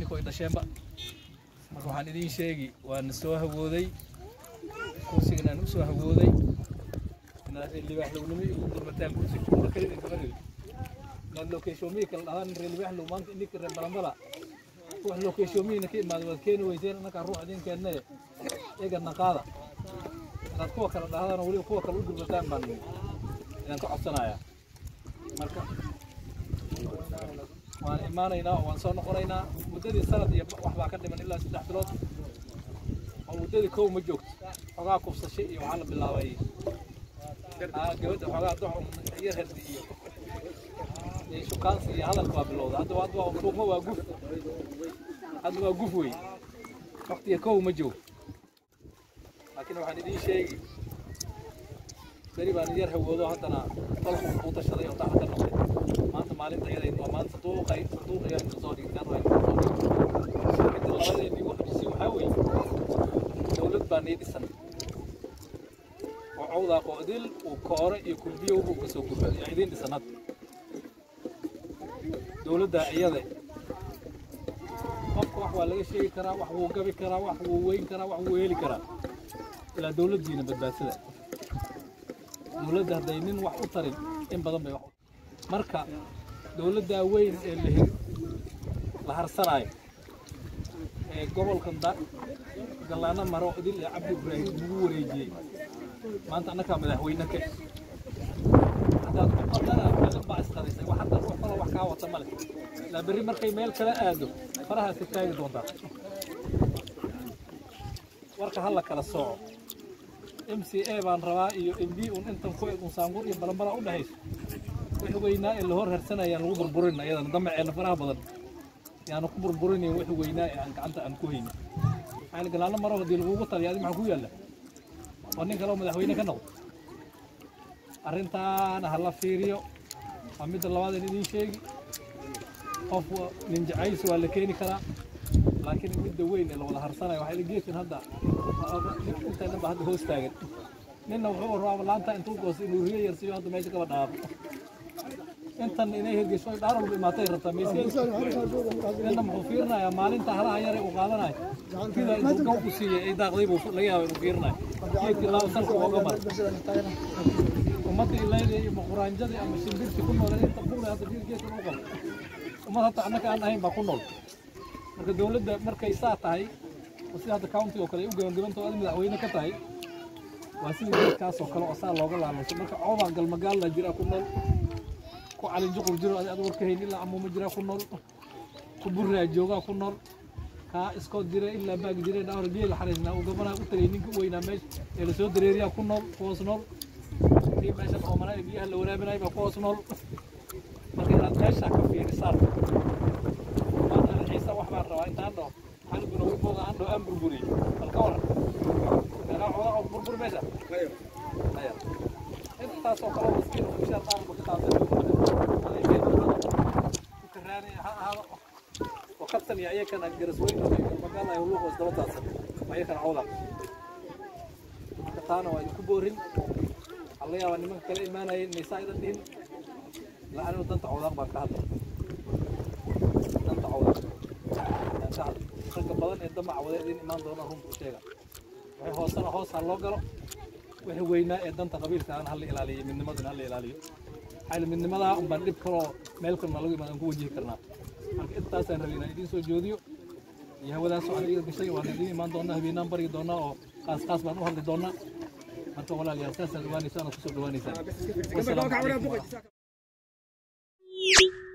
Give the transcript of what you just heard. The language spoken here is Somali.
ininkoy dhasheenba marka waxaan idiin sheegi waan soo hawooday kursigan aan u soo hawooday inaad reer libaaxlownimo igu gurmataan kursiga kuura kale idinkama rabin inaad lokeeshoomiyi kala dhahdaan reer libaaxlow maanta ininka reer balambala wax lokeeshoomiyiina ka imaada waad keeni weyseen annagaa ruux idin keenne eegadna qaada inaad kuwa kale dhahdaan oo weliba kuwa kale u gurmataan baan idin ka codsanayaa marka waan imaanaynaa oo waan soo noqonaynaa muddadii sanad iyo wax baa ka dhiman ilaa saddex bilood oo muddadii kow ma joogto xogaa kufsasho iyo waxaa la bilaabay aa gabadha xogaa dox yar herdi iyo iyo shukaansi iyo hadalka waa bilowda hadda hadda waa tuugma waa guf hadda waa guf wey waqtiga kow ma joogto laakiin waxaan idiin sheegi beri baan yar hawoodo haddana dalku u tashaday oo daxal ka noqday maanta maalinta iyada waa maanta sanduuqay sanduuq ayaa inta soo dhigtaan waa inta soo dhigtaan midda labadeedii ugu xajisay waxaa weeye dowlad baa nii dhisan oo cawdaa qoodil uu koore iyo kulbiyo wuxuu ka soo gurbaday yaa idiin dhisan hadda dowladda iyada qofka wax waa laga sheegi karaa wax wuu gabi karaa wax wuu weyn karaa wax wuu heli karaa ilaa dowladdiina badbaadsada dowladda hadday nin wax u tarin in badan bay wax u marka dowladdaa weyn ee la hir la harsanaayo ee gobolkan da gallaano maro idil ee cabdi ibraahim lagu wareejiyey maanta annagaa madaxweyne ka haddaad ku qadana kaga baa isqadaysay wax hadda ruux kalo wax kaa wata male ilaa berri markay meel kala aado farahaas ka taagi doontaa warka ha la kala sooco m c a baan rabaa iyo m b un intan ku eg un saangur iyo balambala u dhexayso wixii weynaa ee la hor harsanayaan lagu burburin ayadana damaceena faraha badan yaanu ku burburinayn wixii weynaa ee aan gacanta aan ku haynin maxaa galaano maro haddii lagugu taliya adi maxaa ku yaalla waa nin kale oo madaxweyne ka noqdo arrintaana ha la fiiriyo waa midda labaadeen idiin sheegi qof nin jacaysi waa la keeni karaa laakiin midda weyn ee la wada harsanayo waxaa geedkan hadda intaan dhan ba hadda hoos taagan ninna wuxuu rabaa laanta intuu goos inuu riyo yarsiiyo hadda meesha kaba dhaafo intan inay hirgesho ay dhaar walba imaatay rabtaa meesha ninna muxuu fiirinayaa maalinta halaha yare uu qaadanayo sida intuu gaw u siiyey ay daaqday buu laga yaaba inuu fiirinayo geedkii laa salka ooga mara ummadda ilayda iyo quraanjadii ama shimbirtii ku nooleen inta buure hadda geedkan u qabo ummad hadda annaka aan ahayn baa ku nool marka dowladda markay saa tahay oo sida hadda county oo kale ay u gabagabanta oo aad madaxweyne ka tahay waa sida geedkaas oo kale oo saa looga laalanso marka coobaan galmagaalla jira ku nool ku calin juqur jiro adi ad warka hayn ilaa amuuma jira ku nool ku burraa joogaa ku nool kaa iskood jira ilaa baag jira dhaawar geel xariisnaa uu gabanaa u tagay ninka u weynaa meesha ee lasoo dareeriyaa ku nool kuhoos nool kii meeshan oomanaa ee biyaha la waraabinaya baa kuhoos nool marka inaad meesha ka fiirisaan ciisa wax baan rabaa intaan dhaho xalguna wibooda aan dhaho aan burburiy bal ka waran meelaa xogaa oo burbur meesha haya intaasoo kale miskiin oo mishaar qaarba ka qaatay ukaraani ha ahaado oo kabtan iyo ayakana garasweyn magaala ay luuq isdaba taadsan ayakana cawda marka taana waa idinku boorin waxaa laga yaabaa nimanka kale imaanayeen maysaa idan dhihin la anigu danta cawdaaq baan ka hadlay danta cawdaaq ragga badan ee damac wada idin imaan doona runta u sheega waxay hoosana hoos ha loo galo wixii weynaa ee danta qabiilka aan hala ilaaliyo midnimadana hala ilaaliyo maxaa midnimadaa unbaan dhib kaloo meel kalena lagu imaadaan ku wajihi karnaa marka intaasaan rabay inaan idiin soo joodiyo iyo hawadaas waxaan iga gashay waan idiin imaan doonaa habeenaan baryi doonaa oo qaas qaas baan u hadli doonaa marka walaalayaal saasaad ogaanaysaan oo kusoo dhawaanaysaan wasalaamu calaykum